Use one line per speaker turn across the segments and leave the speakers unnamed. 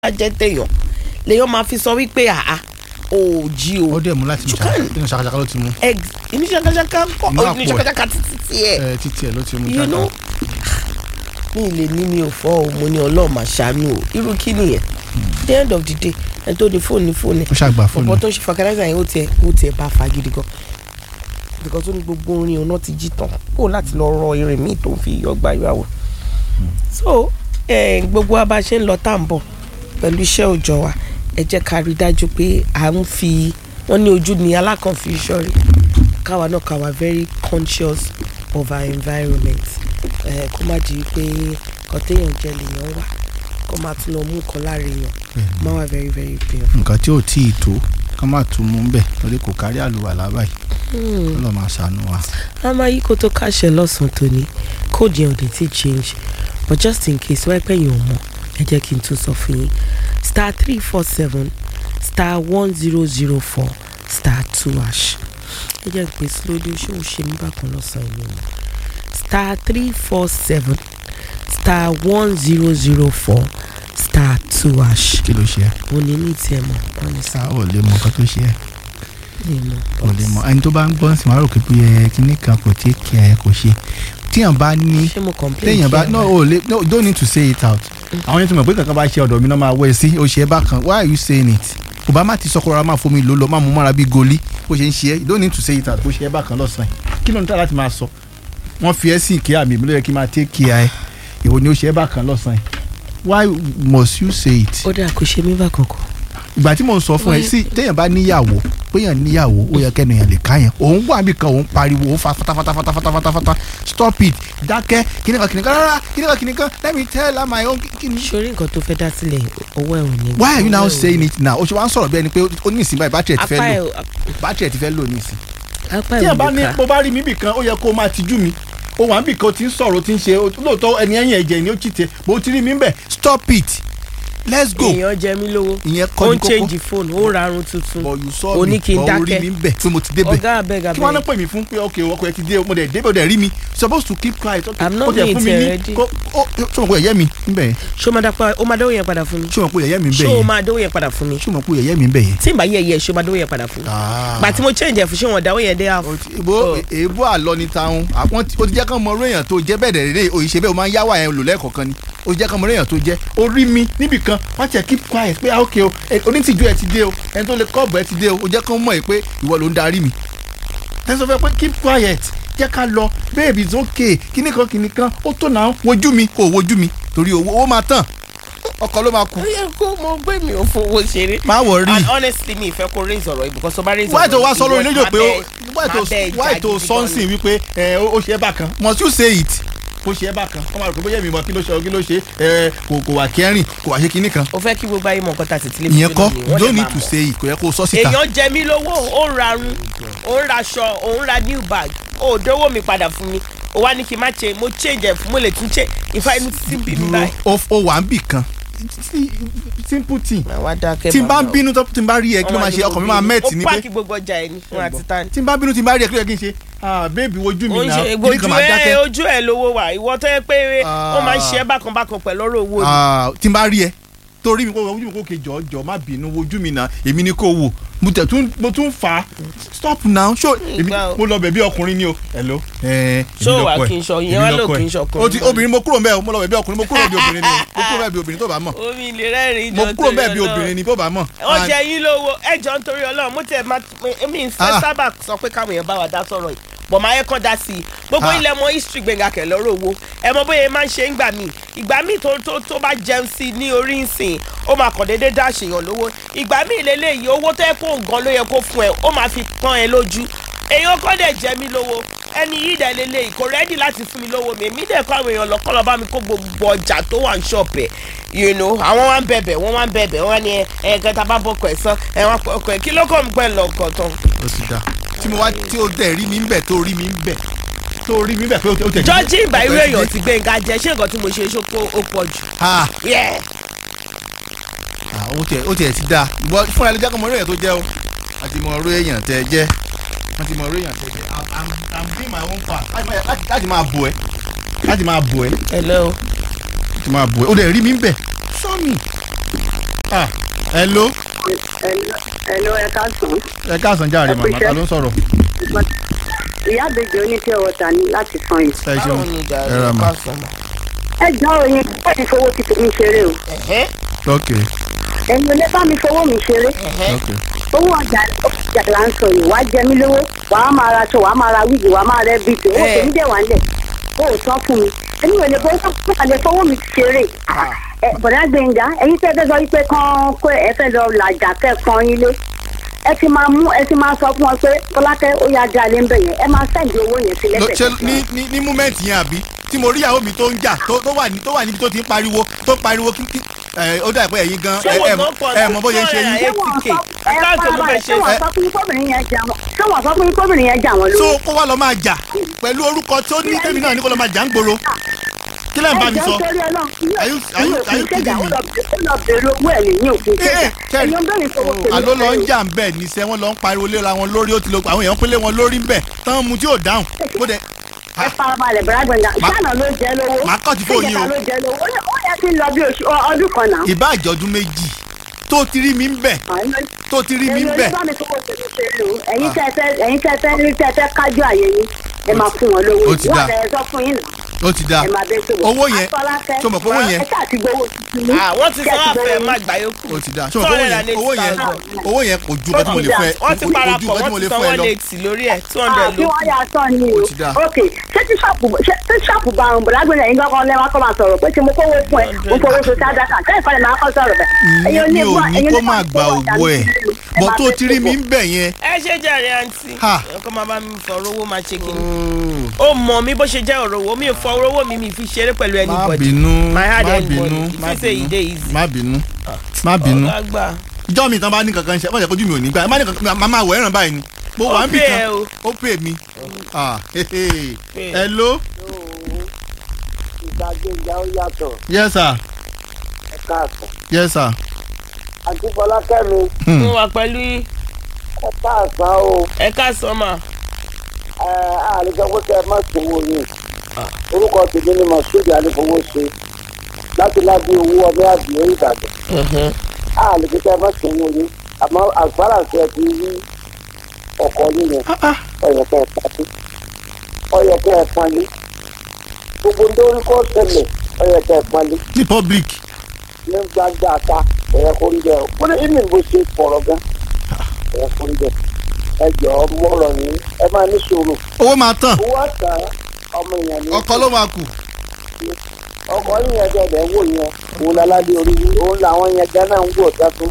jẹ́ téèyàn lèèyàn máa fi sọ wípé àá ò jí o
ó dẹ̀ mú láti mú
Chukan.
nínú ṣàkàṣàkà ló ti mú
egg inú ṣàkàṣàkà kọ́
Inú àpò
inú
ẹ̀.
ṣàkàṣàkà títí tiẹ̀
ẹ títí ẹ ló ti mú
you know mi lè ní mi ò fọ́ o mo ní ọlọ́ọ̀mà ṣàánú o irú kí nìyẹn the end of the day ẹni tó ní fóònù ní fóònù
ó ṣàgbà fóònù
ọ̀pọ̀ tó ń ṣe fàkàdáìsà yẹn ó tiẹ̀ ó tiẹ̀ bá fa gidi gan because ó ní gbogbo orin ọ̀nà ti jí tán kó láti lọ rọ irin míì tó ń fi ọgbà ìyàwó so eh, gbogbo wa bá ṣe ń lọ tá à ń bọ̀ pẹ̀lú iṣẹ́ òòjọ́ wa ẹ jẹ́ ká rí i dájú pé à ń fi wọ́n ní ojú ni alákànfí ìṣọ́rí káwa náà káwa very conscious of our environment eh, kó má di pé kọ́téèyàn jẹ́ lèèyàn wà kó má tún lọ mú nǹkan láre yàn má wà very very painful.
nǹkan tí ò tí ì tó ká má tún mú bẹ́ẹ̀ lórí kò kárí àlùwàlá báyìí
Hmm.
ó lọ́ọ́ máa ṣàánú wa.
a máa yí kó tó káṣẹ lọ́sàn-án tòní kóòdù yẹn ò dé tí change but just in case wáyé pé yẹn ò mọ̀ ẹ jẹ́ kí n tún sọ fún yín star three four seven star one zero zero four star two hash ẹ jẹ́ pé slowly ṣé o ṣe mí bákan lọ́sàn-án yìí o star three four seven star one zero zero four star two hash
kí ló ṣe é
mo ní ní tiẹ̀ mọ̀ wọ́n ní
sá ò lè mọ nǹkan tó ṣe é
lè mọ̀
ò lè mọ ẹni tó bá ń gbọ́n sí wàá rò pé ẹ kíní kan kò tí kí ẹ kò ṣe tíyàn bá ní
ṣé mo complain
téèyàn bá
kí ẹ
no
máa-
o lè no don't need to say it out àwọn yẹn ti mọ̀ pé kankan bá ṣe ọ̀dọ̀ mi náà máa wẹ̀ sí o ṣe é bákan why are you saying it obama ti sọkọ ra máa fomi lò lọ máa mú mọ́ra bíi goli bó ṣe ń ṣe é you don't need to say it out bó ṣe é bákan lọ́sàn-án kí ló ń tà láti máa sọ wọ́n fi ẹ́ sí ìké àmì mi ló yẹ kí n máa take care ẹ ìwọ ni ó ṣe é bákan lọ́sàn-án why must you say it
ó dà kó ṣe mí bákan kọ́.
ìgbà tí mò ń sọ fún ẹ
Why-
sí téèyàn bá níyàwó péyàn níyàwó ó yẹ kẹ́nu èèyàn lè ká yẹn òun wà níbi kan òun pariwo òun fa fatafatafatafata stop it dákẹ́ kìnìkan kìnìkan rárá kìnìkan kìnìkan let me tell her my own kìnì.
sórí nǹkan tó fẹ́ dá sílẹ̀ owó ẹ̀ ò ní.
why are you now
owó ẹ̀ ò ní.
saying it now o ṣe wá ń sọ̀rọ̀ bí ẹni pé ó ní ìsìn báyìí bátìrì ẹ̀ ti
apá
fẹ́
ẹ̀
lò bátìrì ẹ̀ ti fẹ́ lò ní ìsìn.
apá
tí
ẹ̀
ẹ bá
ò
ní
ní ká.
bó bá rí mi bì kan ó yẹ kó o máa tijú mi ó wà níbì kan ó ti ń sọ̀rọ̀ ó ti ń ṣe lóòótọ́ ẹni ẹ̀yìn ẹ̀jẹ̀ ni ó chìtẹ̀ bó ti rí mi ń bẹ̀ stop it let's go
èèyàn jẹ mí lówó
ìyẹn
ó
kọ́
ń
ní kókó
change phone ó rarun tuntun
but you saw
ó
me
ní kí n
but ó rí
dákẹ́.
mi ń bẹ̀ pé mo ti débẹ̀
ọ̀gá abeg
kí wọ́n á
abeg
pè mí fún pé ok ọkọ ẹ ti dé mo dẹ̀ débẹ̀ ó dẹ̀ rí mi supposed to keep quiet. okay,
I'm not
ó dẹ̀
being
fún mi ní-
ready.
kó- ó ṣé o mọ̀ pé ẹ̀yẹ́ mi ń bẹ̀ yẹn
ṣé o máa dápá o máa dánwó yẹn padà fún mi
ṣé o mọ̀ pé ẹ̀yẹ́ mi ń bẹ̀
ṣé o
yẹn
máa dánwó yẹn padà fún mi
ṣé o mọ̀ pé ẹ̀yẹ́ mi ń bẹ̀ yẹn.
tí n bá yẹ yẹ ṣé o máa dánwó yẹn padà fún mi gbà tí mo change ẹ̀ fún ṣé wọn dánwó yẹn dé half
O ti- èbó
Oh.
èbó àlọ́ ni taun àwọn tí- o ti jẹ́ kán mọ orí èèyàn tó jẹ́ bẹ́ẹ̀ dẹ̀ rẹ̀ òyìṣẹ́ bẹ́ẹ̀ o máa ń yáwà yẹn lò lẹ́ẹ̀kọ̀kan ni o ti jẹ́ kán mọ orí èèyàn tó jẹ́ o rí mi níbì kan wọ́n ti ẹ̀ keep quiet pé ah, ok o ẹ- onítìjú ẹ ti dé o ẹni tó lè kọ́ọ̀bù ẹ ti dé o o jẹ́ kán mọ̀ ẹ́ pé ìwọ ló ń darí mi ẹ sọ fẹ́ pé keep quiet jẹ́ ká lọ babe it's okay kíní kan kíní kan ó tó náà wojú mi kò wojú mi torí owó owó máa tàn ọkọ ló máa kú
ó yẹ kó mo gbé mi ò fowó ṣeré
má wọ̀ rí
and honestly mi ìfẹ́ kó raise ọ̀rọ̀ yìí because tó bá raise
wáyé tó
ọ̀rọ̀
wá sọ lórí
ìwọ
lójó pé ó
máa bẹ- máa
wáyé
bẹ
tó
ìjà
wáyé tó
gidi gan
sọ́nsìn
ni.
wípé ẹ, ó ó ṣe é bákan must you say it kó ṣe é bákan wọ́n máa rò pé bóyá èmi mọ kí ló ṣe kí ló ṣe ẹ, kò kò wà kẹrin kò wà ṣe kinní kan
o fẹ́ kí gbogbo ayé mọ̀ nǹkan tá a ti tilé
ìyẹn kọ́
lónìí,
you
wọ́n
don't
dẹ̀
need
máa
to
mọ̀.
say it kò yẹ kó o sọ síta
èèyàn jẹ mí lówó ó ń rarun ó ń raṣọ ó ń ra new bag ó dówó mi padà fún mi ó wá ní kí n má ṣe mo change ẹ̀ fún mo lè tún ṣe ìfá inú títí ń bí mi
dúró
báyìí.
o o wà ń bì kan simple thing
àwa dákẹ́
tí n bá ń
bàbá o.
bínú tó tí n bá rí ẹ kí ló máa ṣe ọkàn mi máa mẹ́ẹ̀tì ní
ó
pé
pààkì gbogbo ọjà ẹ̀ ní fún àti tani.
tí n bá bínú tí n bá rí ẹ kí ló yẹ kí n ṣe ah baby wojú mi
ó ń
náà
ṣe
kí ni
ojú
kan máa
ẹ
dákẹ́
ojú ẹ lówó wà ìwọ tó yẹ pé ó máa ń ṣe ẹ bákan bákan pẹ̀lú ọ̀rọ̀ owó ni.
Ah, tí n bá rí ẹ torí mi kó ojú mi kó ke jọ jọ má bínú wojú mi náà èmi ni kò wò mo tẹ̀ tún mo tún fà á stop now ṣó èmi
Ìgbà o.
mo lọ bẹ̀bí ọkùnrin ni o hello. ẹ
Ṣó wà kí n sọ, ìyẹn wá lò kí n sọ ọkùnrin
o ti
náà.
obìnrin mo kúrò mbẹ o mo lọ bẹ̀bí ọkùnrin mo kúrò bí obìnrin ni o mo kúrò bẹ̀bí obìnrin tó bá mọ̀
omi ilé rẹ́rìn-ín
mo
jọ
kúrò
torí
bẹ́ẹ̀ bí
Ọlọ́run.
obìnrin ni tó bá mọ̀.
wọ́n jẹ yín lówó ẹjọ́ nítorí ọlọ́run mo tẹ̀ máa mi ń fẹ́
Ah.
sábà sọ pé káwọn èèyàn bá wa dá sọ̀rọ̀ yìí bọ̀ máa yẹ kán dá sí i gbogbo
Ah.
ilẹ̀ mọ history gbẹ̀ngà kẹ̀ lọ́rọ̀ owó ẹ mọ bóyá ẹ máa ń ṣe ń gbà mí ìgbà míì tó tó tó bá jẹun sí i ní orí ìsìn ó máa kàn déédéé dá àṣeyàn lówó ìgbà míì lélẹ́yìí owó tó yẹ kó gan ló yẹ kó fún ẹ ó máa fi pọ́n ẹ lójú èèyàn kọ́ dẹ̀ jẹ mí lówó ẹni yìí dẹ̀ lélẹ́yìí kò rẹ́dì láti fún mi lówó mi èmi dẹ̀ kọ́ àwọn èèyàn lọ́kọ́ lọ́ bá mi kó gbogbo ọjà tó wà ní ṣọ̀pẹ̀ you know àwọn wá ń bẹ̀bẹ̀ wọ́n wá ń bẹ̀bẹ̀ wọ́n ní ẹ ẹ kẹta bá bọ́kọ̀ ẹ̀ sán ẹ wọ́n pọ̀ ẹ̀ kí ló kọ́ mi pẹ́ lọ́kọ̀ tán.
o ti da tí mo wá tí o tẹ̀ rí mi ń bẹ̀ tó rí mi ń bẹ̀ tó rí mi ń bẹ̀ pé o tẹ̀
jọ́jí ìgbà irú èèyàn ti gbẹ̀ngà jẹ ṣé nǹkan tí mo ṣe ṣókó ó pọ̀ jù.
ah
Yeah.
ah, o tẹ̀ o tẹ̀ ti da ìwọ fúnra ẹ ló jẹ́ kó mọ orí èèyàn tó jẹ́ o àti mọ orí èèyàn tẹ jẹ́ wọ́n ti mọ orí èèyàn tẹ jẹ́ I'm- I'm I'm doing my own part láti máa- láti- láti máa bò ẹ́ láti máa bò ẹ́
hello.
láti máa bò ẹ́ o dẹ̀ rí mi ń bẹ̀ sọ́ọ̀mì Ah, hello
Ẹ̀lọ́ ẹ̀ka sùn.
ẹ káàsán járe
Ẹ kú
màmá
iṣẹ́.
ta ló ń sọ̀rọ̀
Ìyá àbèjì oníṣẹ́ ọ̀tà ni láti san yìí.
ẹ ṣeun
báwo ni ìjà
ẹ
rẹ̀
ra mà
ká sọ̀nà.
Ẹ jọ òyìn bá mi fowó ti tèmi ṣeré o.
ẹ̀hẹ́
ok
Ẹ̀yin ò lè bá mi fowó mi ṣeré.
ẹ̀hẹ́
ok
Owó ọjà ọjà là ń sọ yìí. Wàá jẹ mí lówó. Wàá máa ra aṣọ, wàá máa ra wíìgì, wàá máa rẹ bíìtì. Owó
Ẹ.
tèmi dẹ̀ wá ń lẹ̀. O ò tán fún mi. Èmi ò lè bọ́ fún àlẹ́ fowó mi ṣeré. Ẹ bọ̀dá Gbẹ̀ngà, ẹ̀yin tẹ́ fẹ́ sọ wípé kán kó ẹ fẹ́ lọ làjà kẹ́kọ̀ọ́ yín lé. Ẹ ti máa mú ẹ ti máa sọ fún wọn pé Fọlákẹ́ ó yá já lé ń bẹ̀ yẹn. Ẹ máa sẹ́ǹdì owó yẹn sí
Lọ- ṣe
lẹ́sẹ̀.
ní ní ní múmẹ́ǹtì yẹn àbí tí mo rí ìyàwó mi tó ń jà tó tó wà ní tó wà níbi tó ti ń pariwo tó ń pariwo kí kí ẹ ó dà pé ẹ̀yin gan
Ṣé
ẹ
wọ́n
ẹ
gan pọ̀
ẹ mọ bó ṣe ń ṣe yín
Ẹ TK. Àkáǹtì ló fẹ́ ṣe.
ṣé wọ́n sọ fún yín kóbìnrin yẹn jà wọ́n ṣé wọ́n sọ fún yín kóbìnrin yẹn jà wọ́n
so
lórí.
kó wá lọ máa jà pẹ̀lú orúkọ tó ní tèmi náà ní kó lọ máa jà ń gbòòrò kí lẹ́yìn bá mi sọ
ẹjọ́ torí ọlọ́run
Are you- are you- are you kidding me?
ó lọ bèrè owó ẹ̀ lẹ́yìn òfin
Eh, eh,
ṣẹ́jà
Terry.
ẹ̀yin bẹ́ẹ̀ ni fowó tèmi
àló lọ ń
ṣeré.
jà ń bẹ̀ níṣẹ́ wọ́n lọ ń pariwo léra wọn lórí ó ti lo àwọn èèyàn pélé wọn lórí ń bẹ̀ tán mu tí ò dáhùn mo dẹ̀
ẹ farabalẹ̀ bẹ̀rẹ̀ gbẹ̀ngà
Ma-
ṣáná ló jẹ́ lówó
màá kọ́ ti fóònù yín o.
ṣèjọba ló jẹ́ lówó ó yẹ- ó yẹ kí n lọ bí oṣù ọ- ọdún kan náà.
ìbá àjọ̀dún méjì tó ti rí mi ń bẹ̀ tó ti rí mi ń
ẹ̀yin
bẹ̀
bá mi fowó tèmi ṣeré o ẹ̀yin tẹ́ ẹ fẹ́ ẹ̀yin tẹ́ ẹ fẹ́ rí tẹ́ ẹ fẹ́ kájú àyè yín ẹ máa fún wọn lówó
Ó ti
wọ́n
dáa.
fẹ́ sọ fún yín náà
ó ti dáa
ẹ máa bẹ sọ̀rọ̀
owó yẹn
Afọlákẹ́,
tó mọ̀ pé owó yẹn
ẹ ṣáà ti gbowó tuntun ní.
Ah, wọ́n ti
Ṣé
sọ
ẹ ti
àfẹ́
gbowó
má
yín?
gbà yókù.
ó ti dáa ṣé o mọ̀ pé owó yẹn owó yẹn
280,000.
owó yẹn kò ju nǹkan tí mo lè fẹ́
wọ́n ti
kò ju
parapọ̀
nǹkan tí mo
wọ́n
lè
ti san
fẹ́
one
lọ
eighty lórí ẹ̀ two
Ah,
hundred
kí
ló
wọ́n yà sọ ni o
Ó ti dáa.
ok ṣé tí ṣọ́ọ̀pù ṣé tí ṣọ́ọ̀pù bá ń bọ̀ lágbèrè yín gbọ́kàn lẹ́wọ́n kọ́ máa sọ̀rọ̀ pé tí mo kówó fún ẹ mo fowó so sádàkà kẹ́yìn kọ́lẹ̀ máa kọ́ sọ̀rọ̀ bẹ̀.
ìyẹn mi ò ní kó máa gba owó ẹ̀ bọ̀ tó ti rí mi ń bẹ̀ yẹn
ẹ ṣe jàre àǹtí
Ha.
ọkọ máa bá mi fọ owó máa ṣe kí ni ó mọ mi bó ṣe jẹ́ ọ̀rọ̀ owó mi ò fọ owó mi mi fi ṣeré pẹ̀lú
má
anybody
bínú
my hard
má
earned
bínú
money
má
if you say e
bínú
dey easy
má bínú má bínú
ọ̀gá gbà
ìjọ mi tán bá ní kankan ṣe wọ́n jẹ́ kójú mi ò ní gbà má ní kankan má máa wọ̀ ẹ̀ràn báyìí ni mo
Ó
wà ń bì
pay
kan
ẹ o.
ó pè mí Ah, hehe.
Pay.
hello
ìgbàgbéga ó yàtọ̀
yes sir
ẹ̀ka àtọ̀.
yes sir
àti fọlákẹ́mi
Hmm.
mo wà pẹ̀lú yín
ẹ̀ka àsán o
ẹ káàsán mà
ẹ̀ àlè sọ pé kẹ́ ẹ má sòwò yìí orúkọ tèmi ni mọ̀sídìí àlefowó ṣe láti lábí owó ọmọ àbíyẹ ìbàdàn àlè pé kẹ́ ẹ má sòwò yìí àmọ́ àgbàrá ṣe ẹ ti rí ọkọ yìí yẹn ọyọ kẹ́ ẹ pàdé ọyọ kẹ́ ẹ pàdé gbogbo ndórí kọ́ tẹ̀lẹ̀ ọyọ kẹ́ ẹ pàdé
ní public
ní gbàgbà ta ẹ̀yẹ kò rí bẹ́ẹ̀ o kó ní ìmì bó ṣe pọ̀rọ̀ gan ẹ̀yẹ kò rí bẹ́ẹ̀ ẹ jọ̀ọ́ mọ̀rọ̀ yín ẹ máa ní sùúrù
owó máa tán
owó àtà ọmọ èèyàn ní
ọkọ ló máa kù
ọkọ yín yẹn dẹ̀dẹ̀ wò yẹn òun láládé orí yín òun làwọn yẹn gánà ń wò dátún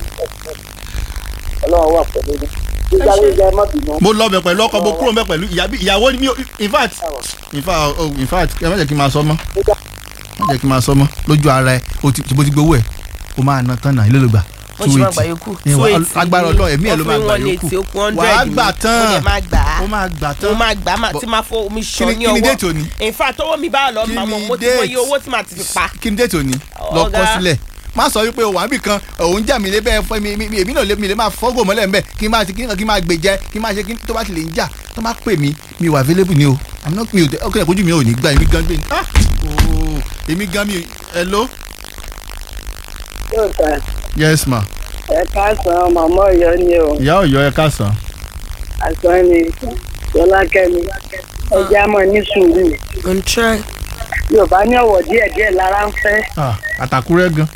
ọlọ́run wà pẹ̀lú yín gbígbá gbígbá ẹ má bínú
mo lọ bẹ̀ pẹ̀lú ọkọ mo kúrò bẹ̀ pẹ̀lú ìyá- ìyàwó ni mi ò in fact in fact oh, in fact ẹ má jẹ́ kí n máa sọ mọ́ má jẹ́ kí n máa sọ mọ́ lójú ara ẹ o ti bó ti gbowó ẹ o máa ná tán náà ilé ló gbà
wọ́n ṣe máa gbà yókù
Ẹ wà- agbára Ọlọ́run ẹ̀mí ẹ̀ ló máa gbà yòókù wàá gbà tán
mo lè máa gbà á
ó máa gbà
mo
tán
máa gbà á mà-
Bọ̀-
tí máa fọ omi
kí ni
ṣan ní
kí ni
ọwọ́
déètì òní
in fact owó mi bá lọ
Kí
màá mọ̀
ni
mo ti mọ iye
date?
owó tí màá ti fi pa
kí ni déètì òní lọ kọ
Ọ̀gá.
sílẹ̀ má sọ wípé o wà níbì kan òun jà mí lé bẹ́ẹ̀ fọ́ mi mi- mi- èmi náà lé mi lè máa fọ́gò mọ́lẹ̀ ń bẹ̀ kí n máa ti kí n kí n máa gbèjẹ kí n máa ṣe kí n tó bá ti lè ń jà tó bá pè mí mi wà available ni o i'm not mi ò tẹ ọkọ ìkojú mi ò ní gbà èmi gan gbé ah ooo èmi gan mi hello
yóò tà
yes ma
ẹ káàsán màmá ọyọ ni o
ìyá ọ̀yọ́ ẹ káàsán
àsán ni fọlákẹ́mi ẹjẹ á mọ ní sùúrù
n try
yorùbá ní ọ̀wọ̀ díẹ̀díẹ̀ lára ń fẹ́
ah àtàkùrẹ́ gan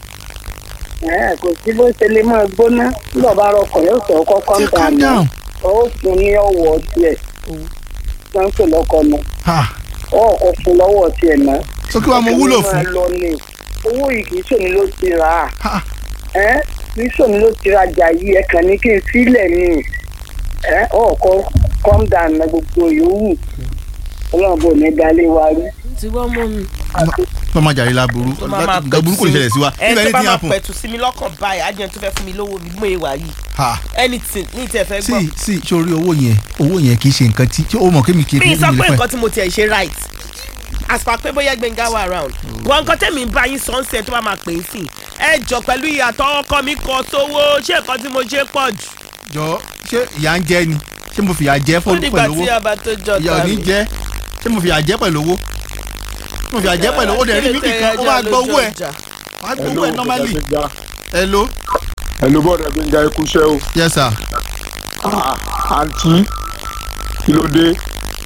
ẹ kò sí bó ṣe lè máa gbóná nígbà bá rọkọ̀ yóò sọ kọ́kọ́ ń
Say
tà
calm
ní
down
ó fún ní ọ̀wọ̀ tiẹ̀ wọ́n ń pè lọ́kọ̀ nù
ah
ó kò fún lọ́wọ́ tiẹ̀ náà.
so kí wàá mo wúlò
Máa
fún
lọ ni owó yìí kì í ṣòní ló ti rà á
ah
ẹ kì í ṣòní ló ti rajà yìí ẹ kàn ní kí n sílẹ̀ ni ẹ ọkọ calm down na gbogbo yòówù ọlọ́run bò ní dalé wa rí.
ti wọ́n mú mi.
wọ́n máa jàre láburú
tó máa máa
nǹkan burúkú lè ṣẹlẹ̀ sí wa
ẹ
níbẹ̀
tó
ní
bá
ti
máa
happen
pẹ̀tù sí mi lọ́kàn báyìí ajẹ́ tó fẹ́ fún mi lówó mi mú ìwà yìí
ah
anything ní ìtẹ̀ fẹ́ gbọ́.
sí sí sórí owó yẹn owó yẹn kì í ṣe nǹkan tí tí ó mọ̀ kémi kì í
mi sọ
mi
pé
lè fẹ́
nǹkan tí mo tiẹ̀ ṣe right as per pé bóyá gbẹ̀ngà wà around wọn nǹkan tẹ̀mí ń bá yín sọ ń sẹ́ tó bá máa pè é sí ẹ jọ pẹ̀lú ìyàtọ̀ ọkọ mi kọ sówó ṣé nǹkan tí mo ṣe pọ̀ jù.
jọ ṣé ìyá ń jẹ ni ṣé mo fìyà jẹ
ó
fún
dìgbà
pẹ̀lú
tí
owó
ọba tó jọ
ìyá ò ní jẹ ṣé mo fìyà jẹ pẹ̀lú owó ṣé mo fìyà jẹ pẹ̀lú owó dẹ̀ rí mi nìkan ó máa gbọ́ owó ẹ̀ máa gbọ́ owó ẹ̀ normally hello
ẹ̀lú bọ́ọ̀dù gbẹ̀ngà ikúṣẹ́ o
yes sir
Ah, àǹtí kí ló dé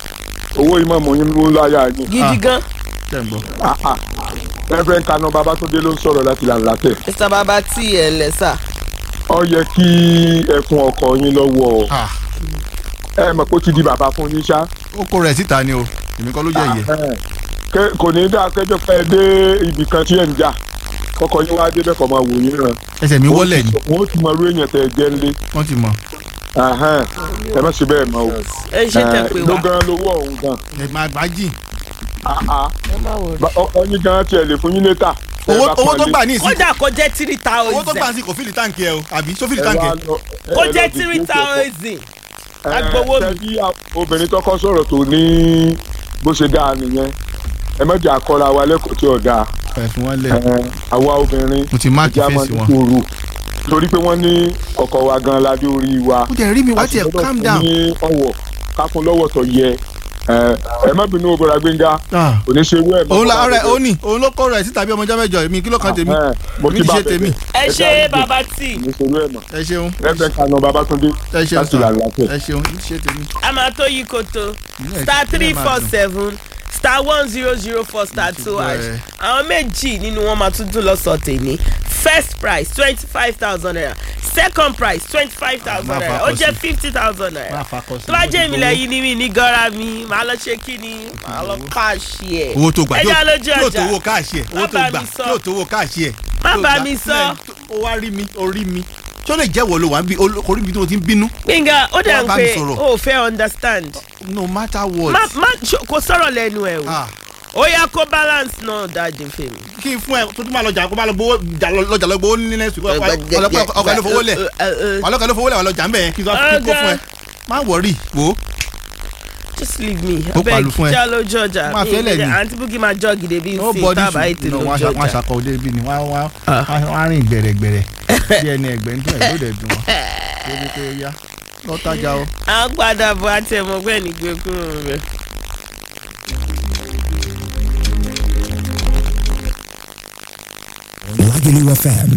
owó ìmọ̀ mọ̀ yín mú láyà yín
gidi gan
tẹ̀ ń gbọ́.
Ah, ah. Reverend Kanu Babatunde ló ń sọ̀rọ̀ láti làǹlàtẹ̀
mr baba tí ẹ lẹ́sà
ó yẹ kí ẹkùn ọkọ yín lọ́wọ́
Ah,
ẹ mọ̀ pé ó ti di bàbá fún yín ṣá
ó kó rẹ̀ síta ni o èmi kọ́ ló jẹ́ ìyẹ́.
Ah, kẹ- kò ní dáa kẹjọ pé ẹ dé ibì kan tí ẹ ń jà kọkọ yín wá débẹ̀ kọ́ máa wò yín ràn
ẹsẹ̀ mi wọlé ni
wọn ó ti mọ irú èèyàn tẹ ẹ jẹ́ ńlé
wọ́n ti mọ̀.
Ahán, ẹ má ṣe bẹ́ẹ̀ mọ́ o
ẹ ṣe tẹ pé
ló
wá
gan lówó ọ̀hún gan
ẹ̀ máa gbá jìn.
Ah, ah.
ẹ má wò
Ba- ọ- ọyìn gan tiẹ̀ lè fún yín létà Tẹ ẹ
owó
bá
owó tó
pọ́nlé.
gbà ní ìsìn
kódà kó jẹ́ three
owó tó gbà
thousand
ní ìsìn kò fìlì táǹkì ẹ o àbí só fìlì
Ẹ
táǹkì
wá
ẹ.
lọ- ẹ
kó
lọ
jẹ́
dìde
three
kẹ̀kọ́.
thousand
Ẹ,
agbowó mi.
ṣe bí a- obìnrin tọkọ sọ̀rọ̀ tó ní bó ṣe dáa nìyẹn ẹ má jà kọ́ra wa lẹ́kọ̀ọ́ tí ò dáa
ẹ fún wọn lẹ.
Ẹ, àwa obìnrin
mo ti máàkì
ìjà máa
fèsì
ní
wọn.
sùúrù torí pé wọ́n ní ọkọ wa gan ládé orí wa
ó jẹ́ rí mi wá tiẹ̀
gbọ́dọ̀
calm
fún
down.
ní ọwọ́ káfún lọ́wọ́ tó yẹ Ẹ, ẹ má bínú obìnrin Gbénga
Ah,
kò ní ṣe irú ẹ̀ mọ́
òun la
fún wa
ọ̀rẹ́
gbogbo.
òun ni òun ló kọ́ rẹ̀ síta bí ọmọjọ́ mẹ́jọ èmi kí ló kan tèmi
Ẹ, mo
èmi
ti
ti
bá
ṣe tèmi.
ẹ ṣe
dáríjì.
baba tí
kò ní ṣe irú ẹ̀ mọ́
ẹ ṣeun
Reverend Kanu Babatunde
ẹ ṣeun
láti
sir.
làlàtẹ̀.
ẹ ṣeun ṣe tèmi.
a máa tó yí koto
Ìyẹn
star
ìpínlẹ̀
three
máa
four
dùn.
seven star one zero zero four star
ti
two
gbọ́
hash
ẹ.
àwọn méjì nínú wọn máa tún dún lọ́sọ̀ tèmi first price twenty five thousand naira second price twenty five thousand
Máa
naira
fakọ
ó jẹ́
sí.
fifty thousand
Máa
naira
fakọ sí.
tó bá jẹ́ ìmìlẹ̀ yìí ni mi ní gọ́ra mi màá lọ ṣe kí ni màá lọ káàṣì ẹ̀
owó tó gbà
ẹ já lójú
tí yóò tó
ọjà
owó káàṣì ẹ owó
Má
tó
bá
gbà
mi
tí
sọ.
yóò tó owó káàṣì ẹ.
Má
tó
bá
gbà.
mi sọ.
Lẹ́yìn tó- ó wá rí mi ó rí mi tó lè jẹ́wọ́ ló wà ń bí orí mi tó ti ń bínú.
gbẹ̀ngà ó dẹ̀
Wá
ń
bá mi
pé
sọ̀rọ̀.
o ò fẹ́ understand
no matter what.
má má ṣo- kò sọ̀rọ̀ lẹ́nu ẹ̀ o
Ah,
ó yá kó balance náà dáadé fèmí.
kí n fún ẹ tó tún máa lọjà kó máa lọ gbowó jà lọ- lọjà lọ gbowó ní next week ọlọpàá ló fowó lẹ ọlọpàá ló fowó lẹ ọlọjà ń bẹ yẹn kí n sọ kí n kó fún ẹ má wọrí wò ó
just leave me
Ó pàlù fún ẹ.
já lójú ọjà
Máa fẹ́ lẹ̀ ni.
àǹtí búkì máa jọ gidi bí n
no
sin
body
tábà ètò
no
lójú
wọn
ọjà.
aṣakọ òde ibi ni wọn wọn
Ah.
wọn rìn gbẹrẹgbẹrẹ bí ẹni ẹgbẹ ń tún ẹ lóde dùn wọn lórí pé ó yá lọ́tajà o.
à ń padà bọ̀ àti ẹ̀mọ́gbẹ́ ní gbé kúrò rẹ̀.
Lagelu FM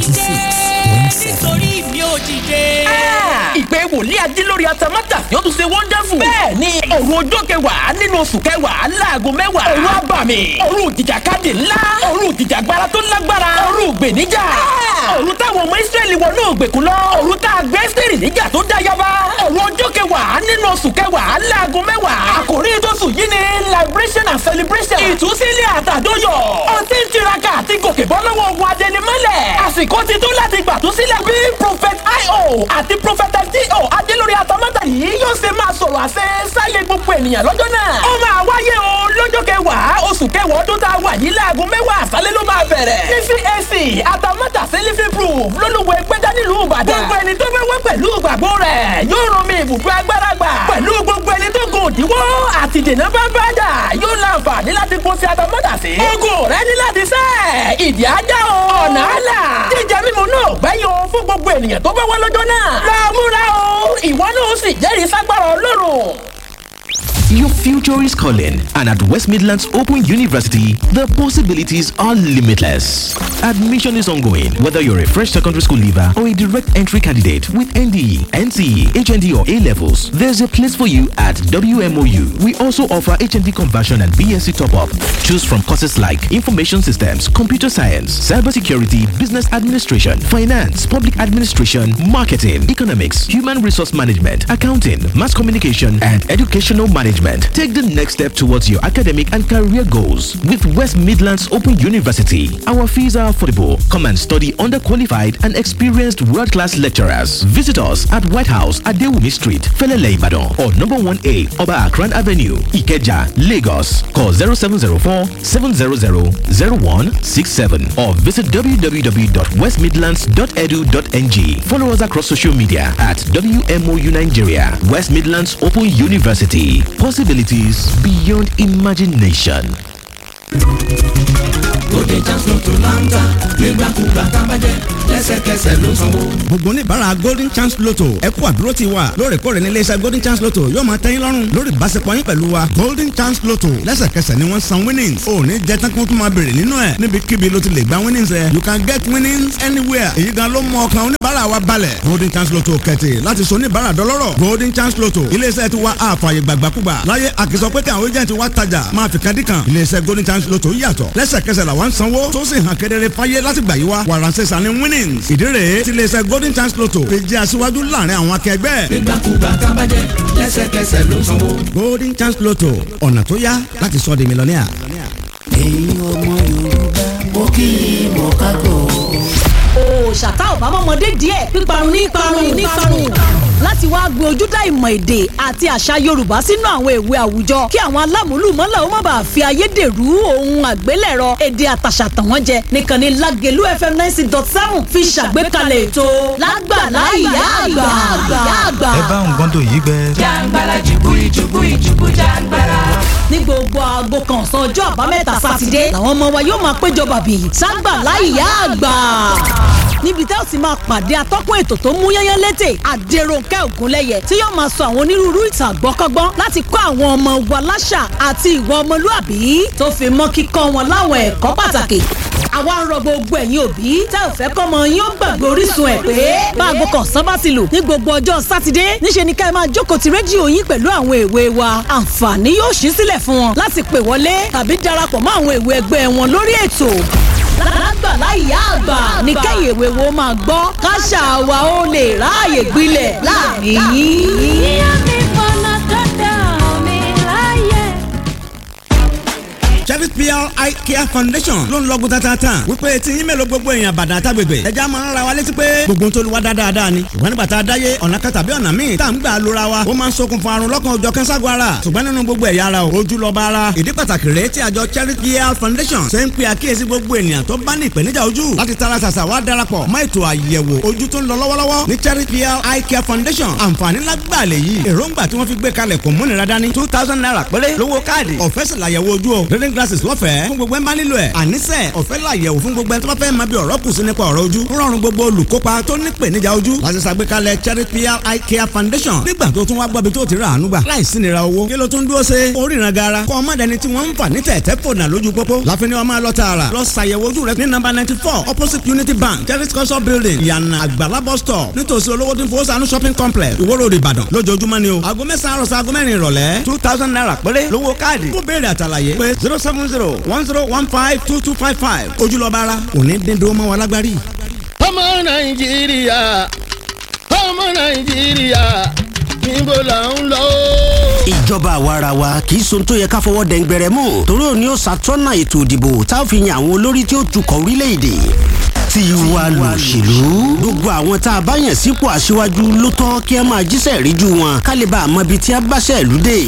96.7.
nítorí mi ò dìde.
ìpè wòlíì adílórí atamátà yóò tún ṣe wonderful. bẹ́ẹ̀ ni òru ọjọ́ kẹwàá nínú oṣù kẹwàá láago mẹ́wàá. òru abàmì òru ìjìjàkadì ńlá òru ìjìjàgbara tó lágbára òru ìgbèníjà. òru táwọn ọmọ ìsírẹ́lì wọnú ògbèkùn lọ. òru tá a gbé sírì níjà tó dá yaba. òru ọjọ́ kẹwàá nínú oṣù kẹwàá láago mẹ́wàá. àkòrí tóṣù yìí ni liberation and celebration. ìtúsílẹ̀ àtàdóyọ̀. ó ti ń tiraka àti gòkè bọ́ lọ́wọ́ ogun adẹnimọ́lẹ̀. àsìkò ti tó láti gbàtúsílẹ̀ bí prophet io àti prophet do adélórí atamátà yìí yóò ṣe máa sọ̀rọ̀ àṣẹ sáyé gbogbo ènìyàn lọ́jọ́ náà. ó máa wáyé o lọ́jọ́ kẹwàá oṣù kẹwàá ọdún tá a wà yìí láago mẹ́wàá àṣálẹ́ ló máa bẹ̀rẹ̀. ní cac atamátà sí living proof lólùwẹ̀ gbẹ́dá nílùú ìbàdàn. gbogbo ẹni tó fẹ́ wá pẹ̀lú ìgbàgbọ́ rẹ̀ yóò rán mi ibùdó agbára gbà. pẹ̀lú gbogbo ẹni tó gùn òdiwọ́ àti dènà bá bá dà yóò láǹfààní láti kó sí atamátà sí. ogun rẹ ní láti sẹ́ ìdí ajá o ọ̀nà àlà jíjẹ mímu náà gbẹ́yìn o fún gbogbo ènìyàn tó bá wá lọ́jọ́ náà. lọ múra o ìwọ náà ó sì jẹ́rìí ságbára ọlọ́run.
Your future is calling, and at West Midlands Open University, the possibilities are limitless. Admission is ongoing, whether you're a fresh secondary school leaver or a direct entry candidate with NDE, NCE, HND, or A levels. There's a place for you at WMOU. We also offer HND conversion and BSc top up. Choose from courses like Information Systems, Computer Science, Cybersecurity, Business Administration, Finance, Public Administration, Marketing, Economics, Human Resource Management, Accounting, Mass Communication, and Educational Management. Take the next step towards your academic and career goals with West Midlands Open University. Our fees are affordable. Come and study under qualified and experienced world class lecturers. Visit us at White House at Dewumi Street, Felele Ibadan, or number 1A, Oba Akran Avenue, Ikeja, Lagos. Call 0704 700 0167 or visit www.westmidlands.edu.ng. Follow us across social media at WMOU Nigeria, West Midlands Open University. Possibilities beyond imagination.
Bóde Jams Lotto Lanta nígbàkúgbà tábàjẹ́ lẹ́sẹ̀kẹsẹ̀ ló sanwó.
gbogbo oníbàárà golden chance lotto ẹ kú àdúró ti wa lóòrèkóòrè ní iléeṣẹ́ golden chance lotto yóò máa tẹ́yìn lọ́rùn lórí ìbáṣepọ̀ yín pẹ̀lú wa golden chance lotto lẹ́sẹ̀kẹsẹ̀ ni wọ́n san winnings ò ní jẹ́ tán kí wọ́n tún máa béèrè nínú ẹ̀ níbikíbi ló ti lè gba winnings ẹ̀ you can get winnings anywhere èyí gan ló mọ ọkàn oníbàárà àlàáfíà wa balẹ̀ golden chance lotto kẹ̀tì láti so oníbàárà dọlọ́rọ̀ golden chance lotto iléeṣẹ́ ti wa àfààyè gbàgbàkúgbà láyé àkìsọ pé kí àwọn agent wa tajà máa fi kan dí kan iléeṣẹ́ golden chance lotto yàtọ̀ lẹ́sẹ̀kẹsẹ̀ làwọn sanwó tó sì hàn kedere fáyé láti gbà yí wa wàràǹsẹ̀ sani winnings ìdí rèé ti iléeṣẹ́ golden chance lotto fi jẹ́ aṣíwájú láàrin àwọn akẹgbẹ́.
nígbàkúgbà tábàjẹ́ lẹ́sẹ̀kẹsẹ̀ ló sanwó.
golden chance lotto ọ̀nà tó yá láti sọ di mílíọ̀nìà.
ẹ̀yin ọmọ yorùbá mo kí i mọ̀ kágò.
òòṣàtà ọ̀bámọ́mọdé díẹ̀ píparun ní parun ní parun láti wáá gbé ojúdá ìmọ̀ èdè àti àṣà yorùbá sínú àwọn ìwé àwùjọ kí àwọn alámúlùmọ́là ó má bàa fi ayédèrú ohun àgbélẹ̀rọ èdè àtàṣà tàn wọ́n jẹ nìkan ni lágẹ̀lú fm ninety dot seven fi ṣàgbékalẹ̀ ètò lágbàlá ìyá àgbà.
ẹ bá nǹkan tó yí gbẹ.
jàǹgbàlà jùbúrí jùbúrí jùbú jàǹgbàlà. ní gbogbo aago kan ọ̀sán ọjọ́ àbámẹ́ta sátidé làwọn ọmọ wa yóò máa péjọ bàbí ságbàlá ìyá àgbà níbi tẹ́ ò sì máa pàdé atọ́kùn ètò tó mú yányán létè àdèròǹkẹ́ ògúnlẹ́yẹ tí yóò máa sọ àwọn onírúurú ìtàn àgbọ́kọ́gbọ́n láti kọ́ àwọn ọmọ wa láṣà àti ìwà ọmọlúàbí tó fi mọ́ kíkọ́ wọn láwọn ẹ̀kọ́ pàtàkì àwa ń rọ gbogbo ẹ̀yin òbí tẹ́ ò fẹ́ kọ́mọ yín ó gbàgbé orísun ẹ̀ pé báago kan sábà ti lù ní gbogbo ọjọ́ sátidé níṣẹ́ ni ká ẹ máa jókòó ti rédíò yín pẹ̀lú àwọn èwe wa àǹfààní yóò ṣí sílẹ̀ fún wọn láti pè wọlé tàbí darapọ̀ mọ́ àwọn èwe ẹgbẹ́ wọn lórí ètò lágbàlá ìyá àgbà ní kẹ́yìn èwe wo máa gbọ́ káṣà wa ó lè ráàyè gbilẹ̀ láàrin yín.
Cherry PR Eye Care Foundation ló ń lọ́gùn tatata wípé tí yín mélòó gbogbo èèyàn bàdàn àtàgbègbè ẹja máa ń ra wa létí pé gbogbo tó lu wa dáadáa ni ìwọ nígbà tá a dáyé ọ̀nà kan tàbí ọ̀nà míì tá à ń gbà lóra wa ó máa ń ṣokùnfà àrùn lọ́kàn ọjọ́ kẹ́ńságun ara ṣùgbọ́n nínú gbogbo ẹ̀yà ara o ojú lọ́ba ara ìdí pàtàkì rèé tí àjọ Cherry PR Foundation ṣe ń pe àkíyèsí gbogbo ènìyàn tó bá ní ìpèníjà ojú láti tara ṣàṣà wá darapọ̀ mọ́ ètò àyẹ̀wò ojú tó ń lọ lọ́wọ́lọ́wọ́ ní Cherry PR Eye Care Foundation àǹfààní lágbàá lè yí èròǹgbà tí wọ́n fi gbé kalẹ̀ kò múnira dání two thousand naira péré lówó káàdì ọ̀fẹ́ sì làyẹ̀wò ojú o reading glasses lọ́fẹ̀ẹ́ fún gbogbo ẹ̀ máa nílò ẹ̀ àníṣe ọ̀fẹ́ làyẹ̀wò fún gbogbo ẹ̀ tó bá fẹ́ máa bí ọ̀rọ̀ kù sí nípa ọ̀rọ̀ ojú ń rọrùn gbogbo olùkópa tó ní ìpèníjà ojú láti ṣàgbékalẹ̀ Cherry PR Eye Care Foundation nígbà tó tún wá gbọ́bi tó ti rà àánú gbà láìsí nira owó kí ló tún dúró ṣe oríran gara kọ́ ọmọdéni tí wọ́n ń fà ní tẹ̀tẹ̀ fònà lójú pópó láfi ni wọ́n máa lọ tààrà lọ ṣàyẹ̀wò ojú rẹ ní nọ́mbà ninety four opposite Unity Bank Cherry culture building ìyànà àgbàlá bus stop nítòsí olówó tí ń fowó sànú shopping complex Ìwó Road Ìbàdàn lójoojúmọ́ ni o aago mẹ́sàn-án àròsọ aago mẹ́rin ìrọ̀lẹ́ two thousand naira péré lówó káàdì fún béèrè àtàlàyé pé zero seven zero one zero one five two two five five ojúlọ́ba ara òní dídó mọ́ wa lágbárí.
ọmọ nàìjíríà ọmọ nàìjíríà níbo là ń lọ.
ìjọba àwarawa kì í sohun tó yẹ ká fọwọ́ dẹ̀ngbẹ̀rẹ̀ mú torí òní ó ṣàtọ́nà ètò ìdìbò tá a fi yan àwọn olórí tí ó tukọ̀ orílẹ̀-èdè tiwa lòṣèlú gbogbo àwọn tá a bá yàn sípò aṣíwájú ló tọ́ kí ẹ máa jíṣẹ́ ríjú wọn ká lè bá a mọ ibi tí a bá ṣẹ̀lú dé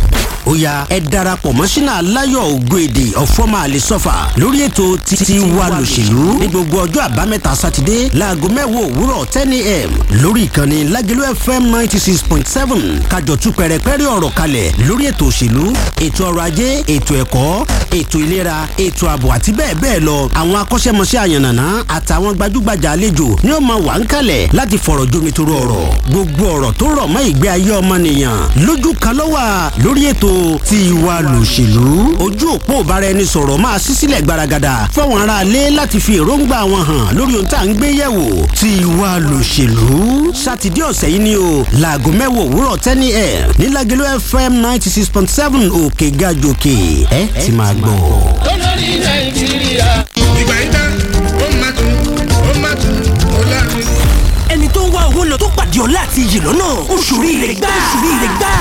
ó yá ẹ darapọ̀ mọ́ sínú aláyọ̀ ògbóèdè ọ̀fọ́mà àlesọ́fà lórí ètò títí wa lòṣèlú ní gbogbo ọjọ́ àbámẹ́ta sátidé láago mẹ́wàá òwúrọ̀ ten a.m. lórí ìkànnì lágẹ̀lú fm ninety six point seven kájọ tú pẹ̀rẹ̀pẹ̀rẹ̀ ọ̀rọ̀ kalẹ̀ lórí ètò òṣèlú ètò ọrọ̀ ajé ètò ẹ̀kọ́ ètò ìlera ètò ààbò àti bẹ́ẹ̀ bẹ́ẹ̀ lọ àwọn akọ́ṣẹ́mọṣẹ́ àyànnàná àtàwọn gbajúgbajà àlejò ni ó máa wà ń kalẹ̀ láti fọ̀rọ̀ jomitoro ọ̀rọ̀ gbogbo ọ̀rọ̀ tó rọ̀ mọ́ ìgbé ayé ọmọnìyàn lójú kan ló wà lórí ètò tiwa lòṣèlú ojú òpó ìbáraẹnisọ̀rọ̀ máa ṣí sílẹ̀ gbaragada fáwọn aráalé láti fi èròǹgbà wọn hàn lórí ohun tá à ń gbé yẹ̀wò tiwa lòṣèlú sátidé ọ̀sẹ̀ yìí ni o láago mẹ́wàá òwúrọ̀ tẹ́ni ẹ̀ ní Lágẹ̀lú fm ninety six point seven òkè gàjòkè ẹ ti máa gbọ́.
olórí nàìjíríà.
ìgbà yìí tán ó máa tún ó máa tún ó láàrin.
ẹni tó ń wá owó lọ tó pàdé ọlá àti iyì lọ́nà oṣù rí rẹ̀ gbá oṣù rí rẹ̀ gbá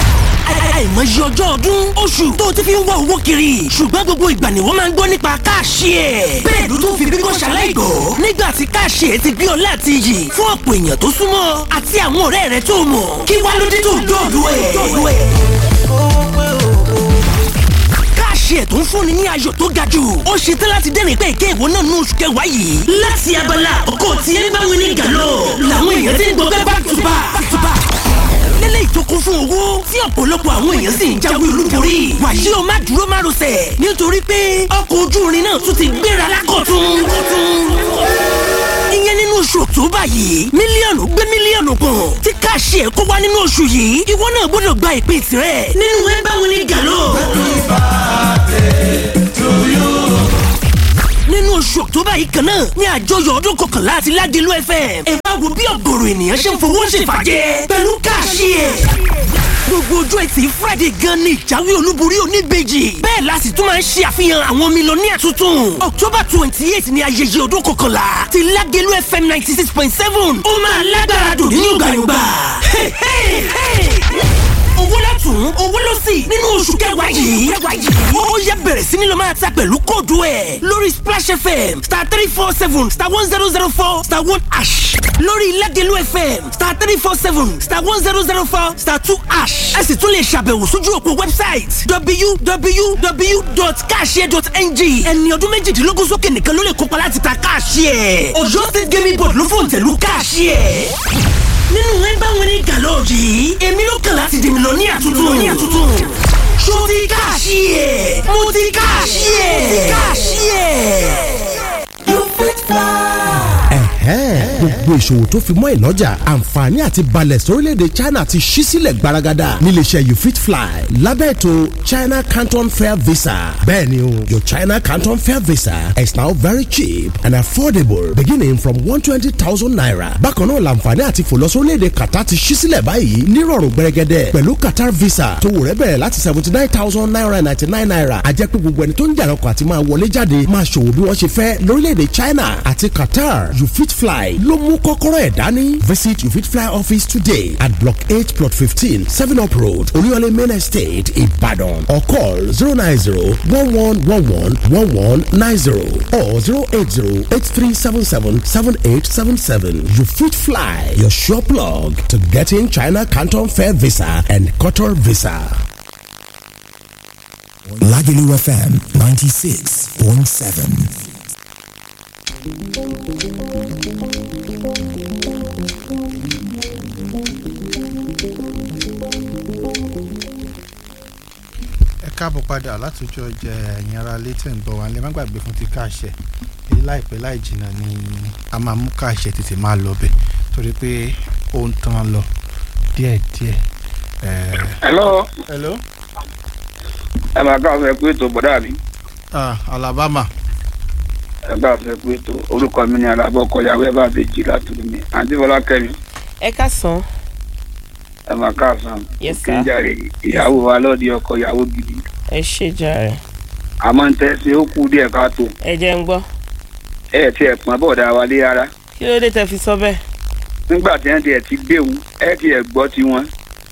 àìmọye ọjọ́ ọdún oṣù tó ti fi ń wá owó kiri ṣùgbọ́n gbogbo ìgbà ni wọ́n máa ń gbọ́ nípa káàṣì ẹ̀. bẹ́ẹ̀ ló tún fi bíbọ́ ṣaláìgbọ́ nígbà tí káàṣì ẹ̀ ti gbé ọ láti yì fún ọ̀pọ̀ èèyàn tó súnmọ́ àti àwọn ọ̀rẹ́ rẹ tó mọ̀ kí wá ló dé tó dọ̀dọ̀ ẹ̀. káàṣì ẹ̀ tó ń fúnni ní ayọ̀ tó ga jù ó ṣe tán láti dẹ́rìn pé ìké ìwọ náà ní oṣù kẹwàá yìí. láti abala ọkọ̀ tí ẹ bá wí ní gàlọ́ làwọn èèyàn ti ń gbọ́ back to back back to back lélẹ̀ ìtókun fún owó tí ọ̀pọ̀lọpọ̀ àwọn èèyàn sì ń jáwé olúborí. wàyí o má dúró má rọsẹ̀ nítorí pé ọkọ̀ ojú irin náà tún ti gbéra lákọ̀tún. ìyẹn nínú oṣù October yìí mílíọ̀nù gbé mílíọ̀nù kan tí káàṣì ẹ̀ kó wá nínú oṣù yìí ìwọ náà gbọ́dọ̀ gba ìpín tirẹ̀ nínú ẹ báwo ni gàlọ́. nínú oṣù october yìí kan náà ní àjọyọ̀ ọdún kọkànlá àti ládìlú fm ẹ wá wo bí ọ̀gọ̀rọ̀ ènìyàn ṣe ń fowó ṣèfàjẹ́ pẹ̀lú káàṣì ẹ̀ gbogbo ojú ẹtì friday gan ni ìjáwé olúborí oníbejì bẹ́ẹ̀ la sì tún máa ń ṣe àfihàn àwọn mílíọ̀nìyà tuntun october twenty eight ni ayẹyẹ ọdún kọkànlá ti lágẹ̀lú fm ninety six point seven ó máa lágbára dùn ní yọ̀gbàyọ̀gbà owó látún owó ló sì nínú oṣù kẹwàá yìí ó yẹ bẹ̀rẹ̀ sí ni lọ máa ta pẹ̀lú kóòdù ẹ̀ lórí splash fm star three four seven star one zero zero four star one ash lórí ilẹ̀dẹ̀lú fm star three four seven star one zero zero four star two ash ẹ sì tún lè ṣàbẹ̀wò sójú òpó website www.cashier.ng ẹni ọdún méjìdínlógún sókè nìkan ló lè kópa láti ta cashier ọ̀yọ́ state gaming board ló fòǹtẹ̀lú cashier nínú ẹ bá wọn ní gàlọ́ yìí èmi ló kàn láti dèmi lọ ní àtúntò ní àtúntò ṣó ti káàṣì ẹ̀ mo ti káàṣì ẹ̀ mo ti káàṣì ẹ̀. you fit fly.
ẹ̀hẹ́n gbogbo ìṣòwò tó fi mọ́ ìnájà àǹfààní àti balẹ̀ sórílẹ̀‐èdè China ti ṣí sílẹ̀ gbaragada níléeṣẹ́ you fit fly lábẹ́ ètò China Canton Fair Visa bẹ́ẹ̀ni o your China Canton Fair Visa is now very cheap and affordable beginning from one twenty thousand naira bákan náà làǹfààní àti fò lọ sórílẹ̀‐èdè Qatar ti ṣí sílẹ̀ báyìí nírọ̀rùn gbẹrẹgẹdẹ pẹ̀lú Qatar Visa tó wò rẹ́ bẹ̀rẹ̀ láti seventy nine thousand naira ninety nine naira àjẹ́ pé gbogbo ẹni tó ń jàrọ̀kọ̀ àti máa wọlé jáde máa ṣòwò bí wọ́n ṣe fẹ́ lórílẹ̀‐èdè China àti Qatar you fit fly ló mú kọ́kọ́rọ́ ẹ̀ dání. visit you fit fly office today at block eight plot fifteen seven up road olúyọlé main estate ìbàdàn or call zero nine zero one one one one one one nine zero or zero eight zero eight three seven seven seven eight seven seven. you fit fly your sure plug to getting China Canton Fair Visa and Qatar Visa.
Lagelu FM 96.7.
ẹ káàbọ̀ padà látòjọ́ jẹ ẹ̀yin ara létí ń gbọ́ wa lẹ́ má gbàgbé fún ti káàṣẹ èyí láìpẹ́ láì jìnnà ni a máa mú káàṣẹ tètè máa lọ bẹ̀ torí pé ó ń tán lọ díẹ̀díẹ̀.
hello.
hello.
ẹ máa káàsọ ẹ pé ètò bọ̀dá mi.
ah alabama.
ẹ káàsọ ẹ pé ètò orúkọ mi ni alábọ̀ kọyàwó ẹ bá bẹ jì látòlú mi àǹtí fọlá kẹmi.
ẹ ká sàn.
ẹ máa káàsán.
Yes,
kí n
sir.
jàre ìyàwó wa lọ́ọ̀dì ọkọ ìyàwó gidi.
ẹ ṣe jàre.
àmọ́ ń tẹ́sí ó kú díẹ̀ káàtó.
ẹ jẹ́ ń gbọ́.
ẹ ti ẹ̀ pọ́n bọ̀dá wa lé rárá.
kí ló dé tẹ fi sọ bẹ́ẹ̀.
nígbà tí wọ́n ti ẹ̀ ti déwu ẹ ti ẹ̀ gbọ́ tiwọn.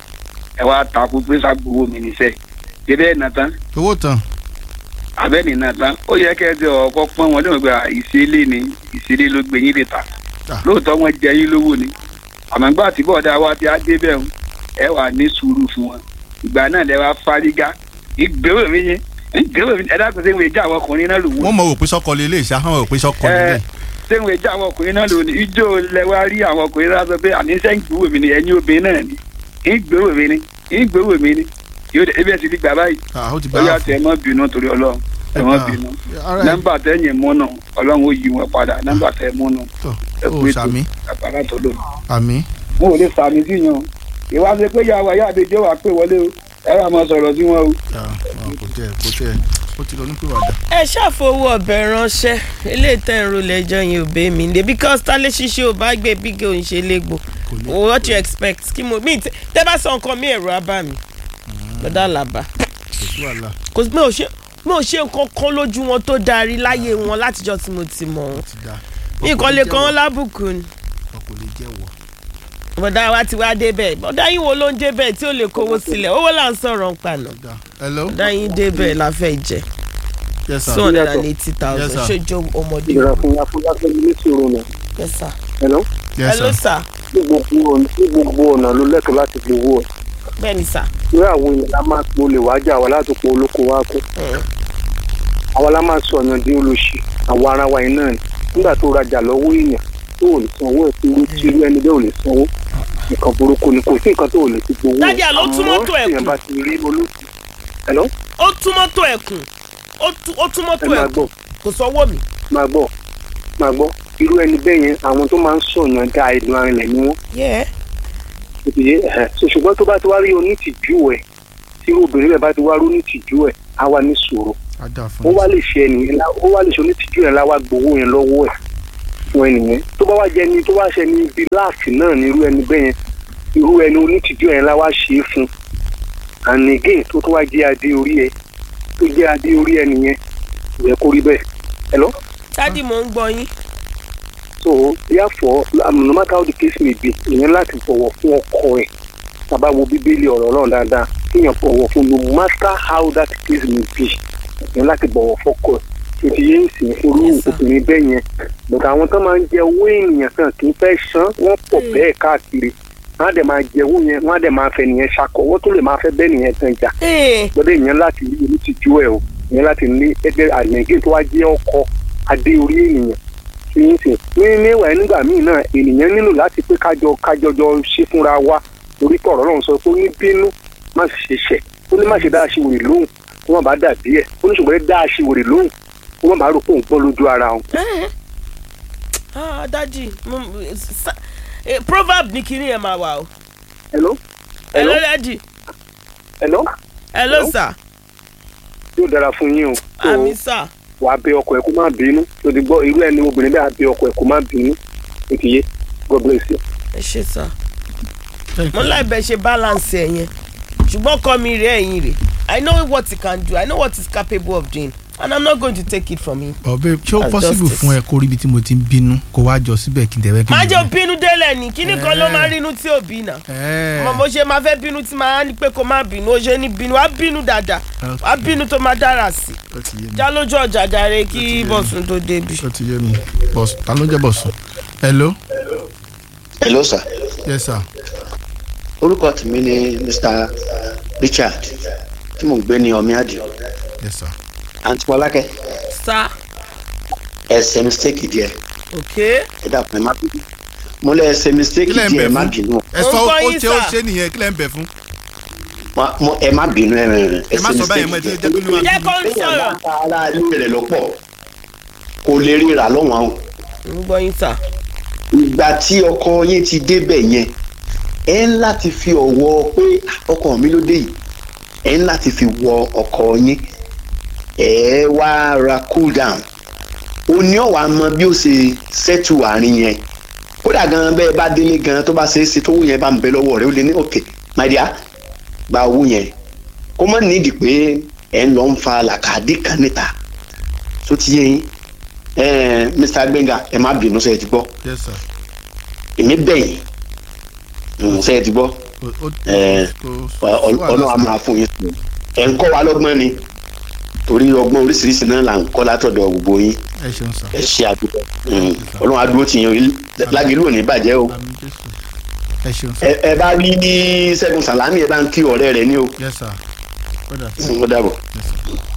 ẹ wá takú pé ságbówó mi níṣẹ́. ṣébẹ́ ẹ̀ nà tán
owó tán.
abẹ́ni náà tán ó yẹ kẹ́ ẹ ti ọkọ pọ́n wọn lóun gba ìṣẹ̀lẹ̀ ni ìṣẹ̀lẹ̀ ló gbé yín lè ta lóòótọ́ wọn jẹ yín lówó ni àmọ́ gbà tí bọ́ọ̀dà wa ti á dé bẹ́ẹ̀ ń ẹ wà ní sùúrù fún wọn ìgbà náà lẹ wá fárígá ìgbéró mi yẹn ìgbéró mi ẹ dákun sí ìwé ìjà àwọn ọkùnrin náà lò wọ́n
wọ́n mọ̀ wò pé sọ́kọ lè lè ṣá wọ́n mọ̀ wò pé sọ́kọ lè lè.
ẹ sẹ́wọ̀n ìjà àwọn ọkùnrin náà lò ní ijó lẹ wá rí àwọn ọkùnrin náà sọ pé àní sẹ́yìn gbówó mi ni ẹ̀yin obìnrin náà ni ìgbéró mi ni ìgbéró mi ni yóò dé ebi ẹ̀ ti di gbà báyìí
ó ti gbà
ó yà
á
tẹ ẹ mọ́ bínú torí ọlọ́run ẹ mọ́ bínú
Alright.
nọ́mbà tẹ́yìn múnà ọlọ́run ó yí wọn padà nọ́mbà tẹ́ múnà ẹ
ó
pé tó
sàmì.
àgbàlá tó lò.
àmì.
mo ò lè sàmì sí yan ìwà ṣe pé yàwá yá àbẹjọ wà pé wọlé o ẹ wà máa sọ̀rọ̀ sí wọn o.
kò tẹ kò tẹ ó ti lọ ní pèwàdà.
ẹ ṣàfowó ọbẹ̀ ránṣẹ́ eléyìí tẹ̀ ń ro lẹ́jọ́ yẹn ò bẹ́ mi dé because tálẹ́ ṣíṣe ò bá gbé bígé òun ṣe légbò what you expect kí mo mi tẹ tẹ bá sọ nǹkan mi ẹ̀rọ abá mi lọ́dà làbá
kò sí wàhálà.
kò sí mi ò ṣe mi ò ṣe nǹkan kan lójú wọn tó darí láyé wọn látijọ́ tí mo ti mọ̀ wọn nǹkan lè kàn wọ́n lábùkù ni
kò lè jẹ́wọ́.
bọ̀dá wa ti wá débẹ̀ bọ̀dá yín wo ló ń débẹ̀ tí ó lè kówó sílẹ̀ owó là ń sọ̀rọ̀ ń paná
hello.
bọ̀dá yín débẹ̀ la fẹ́ jẹ
Yes, sir.
two hundred and eighty
Yes,
thousand
sir.
ṣojú ọmọdé
ìrora fún ya fún yàtọ̀ ilé ìṣòro nà.
Yes, sir.
hello.
hello sir
ní gbogbo ọ̀nà ní gbogbo ọ̀nà ló lẹ́tọ̀ọ́ láti fi owó ẹ̀.
bẹ́ẹ̀ni sir.
irú àwọn èèyàn la máa po lè wájà wa láti po olóko wa kú. àwa la máa sọ ọ̀yàn dín olóṣì àwọn ara wa yìí náà ni nígbà tó rajà lọ́wọ́ èèyàn tó ò lè sanwó ẹ̀ tí irú tí irú ẹni bẹ́ẹ̀ ò lè sanwó nǹkan burúkú ni kò sí nǹkan tó ò lè fi gbowó ẹ̀.
Dádì, àló tún mọ́tò ẹ̀
àmọ́
kù.
èèyàn bá ti rí olóṣì. hello.
ó tún mọ́tò ẹ̀ kù ó tú- ó tún mọ́tò
ẹ máa
ẹ̀ kù
gbọ́
kò sọ́wọ́ mi.
máa gbọ́ máa gbọ́ irú ẹni bẹ́ẹ̀ yẹn àwọn tó máa ń sọ̀yàn dá ìlú arinlẹ̀ ni wọ́n.
Yeah.
ìdílé ẹ̀ so ṣùgbọ́n tó bá ti wá rí onítìjú ẹ̀ tí irú obìnrin bẹ́ẹ̀ bá ti wá rí onítìjú ẹ̀
á wá ní sùúrù
á dà fún
ó wá lè ṣe ẹnìyẹn lá- ó wá lè ṣe onítìjú yẹn láwá gbowó yẹn lọ́wọ́ ẹ̀ fún ẹnìyẹn tó bá wá jẹ ní tó wá ṣe ní ibi láàfin náà ní irú ẹni bẹ́ẹ̀ yẹn irú ẹni onítìjú yẹn láwá ṣe é fún and again tó tó wá jẹ́ adé orí ẹ tó jẹ́ adé orí ẹ nìyẹn ìyẹn kó rí bẹ́ẹ̀ hello
dádì mò ń gbọ́ yín.
so therefore um, no matter how the case may be ìyẹn láti bọ̀wọ̀ fún ọkọ ẹ̀ tàbá wo bíbélì ọ̀rọ̀ náà dáadáa kíyàn bọ̀wọ̀ fún no matter how that case may be ìyẹn láti bọ̀wọ̀ fọ́kọ ẹ̀ tó ti yé ìsìn olú obìnrin bẹ́ẹ̀ yẹn but àwọn tó máa ń jẹ owó ènìyàn kan kì í fẹ́ san wọ́n pọ̀ bẹ́ẹ̀ káàkiri wọ́n á dẹ̀ máa jẹ owó yẹn wọ́n á dẹ̀ máa fẹ́ nìyẹn ṣakọ̀ wọ́n tó lè máa fẹ́ bẹ́ẹ̀ nìyẹn kan jà gbọ́dọ̀ ìyẹn láti rí orí ti ju ẹ̀ o ìyẹn láti ní ẹgbẹ́ àgbẹ̀gẹ́ tó wá jẹ́ ọkọ adé orí ènìyàn tí ń sìn ní níwà nígbà míì náà ènìyàn nílò láti pé kájọ kájọjọ ṣe fúnra wa torí pé ọ̀rọ̀ náà sọ pé ó ní bínú má ṣe ṣẹ̀ ó ní má ṣe dá aṣiwèrè lóhùn kó má bàa dàbí ẹ̀ ó ní ṣùgbọ́n dá aṣiwèrè lóhùn kó má bàa rò pé òun gbọ́ lójú ara òun.
ah dádì mo- sa- eh, proverb ní kinní ẹ̀ máa wà o.
hello.
hello dádì.
hello.
hello sir.
yóò dára fún yín o. So,
àmì sir.
wàá bẹ ọkọ ẹ kó má bínú tó ti gbọ́ irú ẹni obìnrin bẹ́ẹ̀ á bẹ ọkọ ẹ kó má bínú ó ti yé god bless you.
ẹ ṣe sá mo láì bẹ ṣe balance ẹ yẹn ṣùgbọ́n kọ́ mi rẹ̀ ẹ̀yìn rẹ̀ i know what he can do i know what he is capable of doing and i'm not going to take it from him.
ọbẹ ṣé ó
That's
possible
justice.
fún ẹ kó rí ibi tí mo ti ń bínú kó wá jọ síbẹ̀ kí n tẹ̀wé kí n
má jẹ́ bínú délẹ̀ ní kíní kan ló máa rínú tí ò bí nà mo mo ṣe máa fẹ́ bínú tí máa ní pé kó má bínú ó ṣe ní bínú wá bínú dáadáa wá bínú tó máa dára sí i já lójú ọjà jàre kí bọ̀sùn tó débi.
ó ti yé mi bọ̀sùn ta ló jẹ́ bọ̀sùn hello.
hello sir.
yes sir.
orúkọ tèmi ni mr richard tí mò ń gbé ní ọmí àdìo
yes sir.
àǹtí mọlákẹ́
sá
ẹsẹ̀ mistake díẹ̀
ok
ẹ dàpọ̀ ẹ má bínú mo lẹ ẹsẹ̀ mistake
Kí lẹ̀ ń
díẹ̀
bẹ̀
ẹ má
fún?
bínú
ẹ sọ
Ó ń gbọ́
ó
yín,
ṣe ó
sir.
ṣe nìyẹn kí lẹ́ ń bẹ̀ fún.
Mo- mo- ẹ má bínú ẹ rẹ
ẹ má
ẹsẹ̀
sọ báyìí mọ́ ẹ
mistake
ti jẹ́ kí ló wà.
jẹ́ kó ń sọ̀rọ̀.
ara ilé rẹ lọ́pọ̀ kò lè ríra lọ́wọ́n àwọn
ń gbọ́ yín sá.
ìgbà tí ọkọ yín ti débẹ̀ yẹn ẹ ń láti fi ọ̀wọ́ pé ọkọ mi ló dé yìí ẹ ń láti fi wọ ọkọ yín ẹ wá ra cool down ó ní ọ̀wá mọ bí ó ṣe ṣẹ́tù àárín yẹn kódà gan bẹ́ẹ̀ bá délé gan tó bá ṣe é ṣe tó wù yẹn bá ń bẹ lọ́wọ́ rẹ ó lè ní òkè my dear gba owó yẹn kó má nídìí pé ẹ ń lọ ń fa làkàdé kan níta tó ti yẹ yín ẹ mr gbẹngà ẹ má bínú sẹ ẹ ti gbọ́
yes sir.
èmi bẹ̀yìn ṣe é ti gbọ́ ẹ ọlọ́run á máa fún yín sùn ẹ̀ ń kọ́ wa lọ́gbọ́n ni torí ọgbọ́n oríṣiríṣi náà là ń kọ́ látọ̀dọ̀ gbogbo yín
ẹ ṣeun sir.
ẹ ṣe àdúgbò ọlọ́run á dúró tì yín lágẹ̀lú ò ní bàjẹ́ o
ẹ ṣeun sir.
ẹ ẹ bá rí ní sẹ́gun sàlámì ẹ bá ń kí ọ̀rẹ́ rẹ ní o
yes sir. kódà.
ó dàbọ̀.